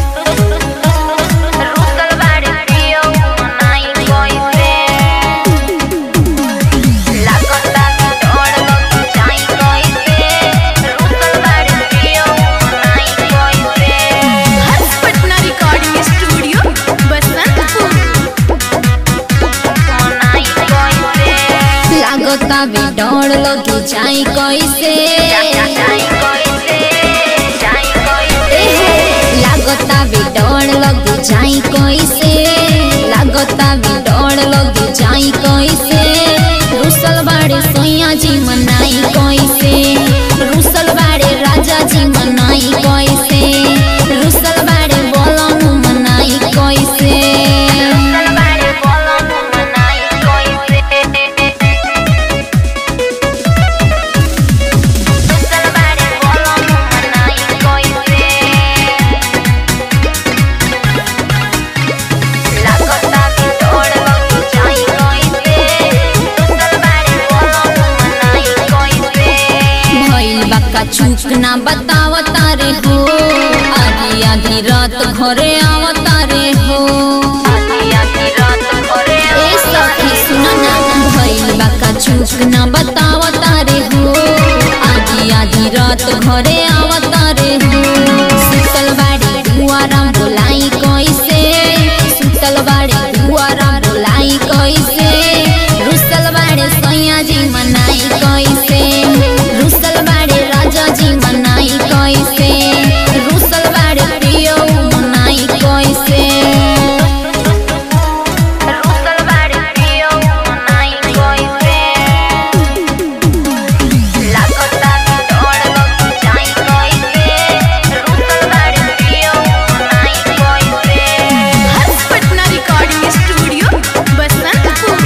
रुसल बाड़े पियो मनाई कइसे लागता डर लगी जाई कइसे रुसल बाड़े पियो मनाई कइसे हर्ष पटना रिकॉर्डिंग स्टूडियो बसंतपुर मनाई कइसे लागता भी डर लगी जाई कैसे जाई कइसे जाई ए कइसे हो, लागता भी डर लगी जाई कैसे लागता भी डर लगी जाई कैसे रुसल बाड़े सोया जी मनाई कैसे रुसल बाड़े राजा जी मनाई कैसे रुसल बाड़े बोलम मनाई कैसे रुसल बाड़े बोलम मनाई कइसे रुसल बाड़े बोलम मनाई कइसे लागता कि डर लगी जाई कइसे रुसल बाड़े बोलम मनाई कइसे भइल बाका चूक ना बतावता रे हो आधी आधी रात घरे आवता रे हो आधी आधी रात घरे ए सखी सुन ना भइल बाका चूक ना बतावता रे हो आधी आधी रात घरे आवता रे हो सुतल बाड़ी दुआरा बोलाई कैसे सुतल बाड़ी दुआरा बोलाई कैसे रुसल बाड़े सैया जी मनाई कैसे रुसल बाड़े राजा जी मनाई कैसे रुसल बाड़े प्रियो मनाई कैसे रुसल बाड़े पियो मनाई कइसे लागता कि डर लगी जाई कइसे रुसल बाड़े पियो मनाई कइसे हर्ष पटना रिकॉर्डिंग स्टूडियो बसंतपुर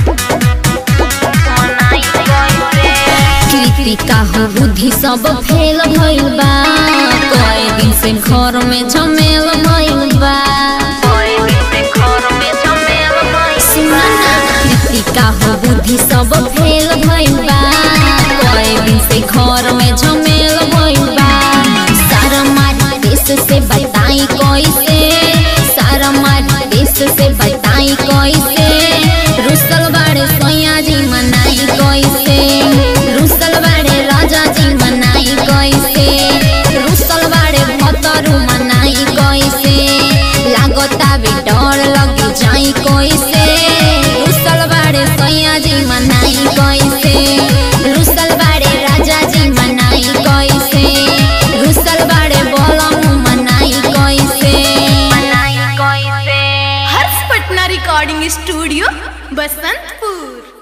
मनाई कइसे कृतिका हो बुद्धि सब फेल भइल बा कई दिन से घर में झमेल भइल बा कोई दिन से घर में झमेल भइल सुना ना कृतिका हो बुद्धि सब फेल भइल बा कई दिन से घर में झमेल भइल बा सारा मारी देश से बताई कैसे सारा मारी देश से बताई कैसे रुसल बाड़े सोया जी मनाई कैसे रुसल बाड़े राजा जी मनाई कैसे रुसल बाड़े भतरू मनाई कैसे लागता भी डर लगी जाई कैसे रुसल बाड़े सैया जी मनाई कैसे रुसल बाड़े राजा जी मनाई कैसे रुसल बाड़े बोलम मनाई कैसे मनाई कइसे हर्ष पटना रिकॉर्डिंग स्टूडियो बसंतपुर